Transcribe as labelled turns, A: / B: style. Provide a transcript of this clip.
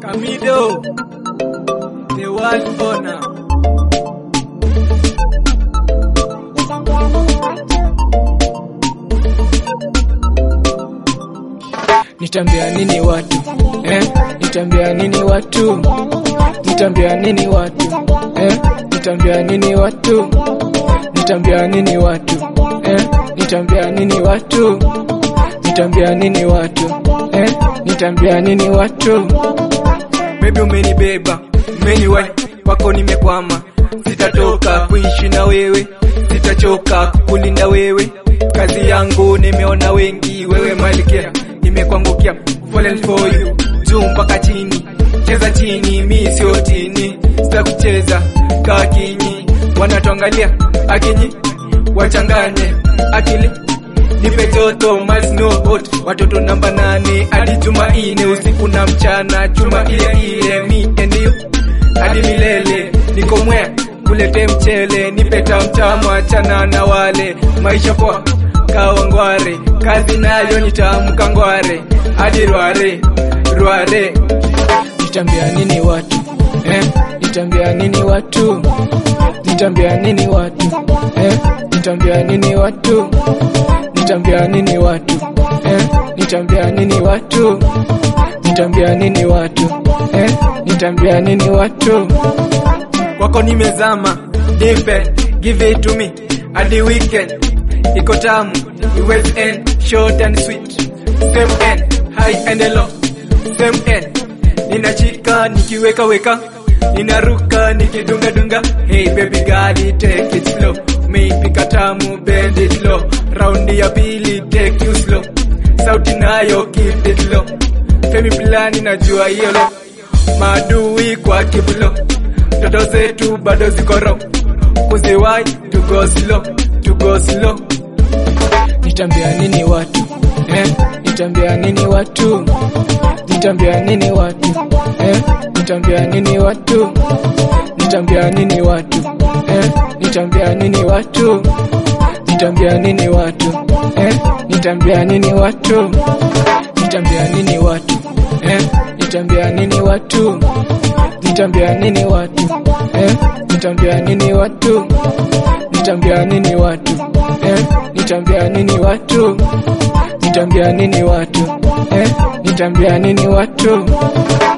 A: Amido, the world owner.
B: Nitambia nini watu eh? Nitambia nini watu? Nitambia nini watu eh? Nitambia nini watu? Nitambia nini watu eh? Nitambia nini watu? Nitambia nini watu eh? Nitambia nini watu?
A: Baby umenibeba, umeniwai wako nimekwama, sitatoka kuishi na wewe, sitachoka kukulinda wewe. Kazi yangu nimeona wengi, wewe malkia nimekuangukia, fallen for you, juu mpaka chini, cheza chini, mi sio tini, sitakucheza kaa kinyi, wanatuangalia akinyi, wachanganye akili nipe joto miles no hot watoto namba nane hadi Jumanne usiku na mchana chuma ile ile me and you hadi milele niko mwe kulete mchele nipe tamtamu achana na wale maisha poa kawangware kazi nayo nitamka ngware hadi rware rware
B: Nitambia nini watu eh? Nitambia nini watu? Nitambia nini watu eh? Nitambia nini watu? Nitambia nini watu eh? Nitambia nini watu? Nitambia nini watu eh? Nitambia nini watu?
A: kwako nimezama deep end, give it to me hadi weekend iko tamu iwes end short and sweet same end high and low same end ninachika nikiweka weka ninaruka nikidunga dunga hey baby girl take it slow meipika tamu bend it low raundi ya pili take you slow sauti nayo keep it low femi plani najua hiyo lo maadui kwa kibulo toto zetu bado ziko ro kuziwai to go slow to go slow
B: Nitambia nini watu eh? Nitambia nini watu? Nitambia nini watu eh? Nitambia nini watu? Nitambia nini watu eh? Nitambia nini watu? Nitambia nini watu eh? Nitambia nini watu? Nitambia nini watu eh? Nitambia nini watu? Nitambia nini watu eh? Nitambia nini watu? Nitambia nini watu eh? Nitambia nini watu? Nitambia nini watu eh? Nitambia nini watu?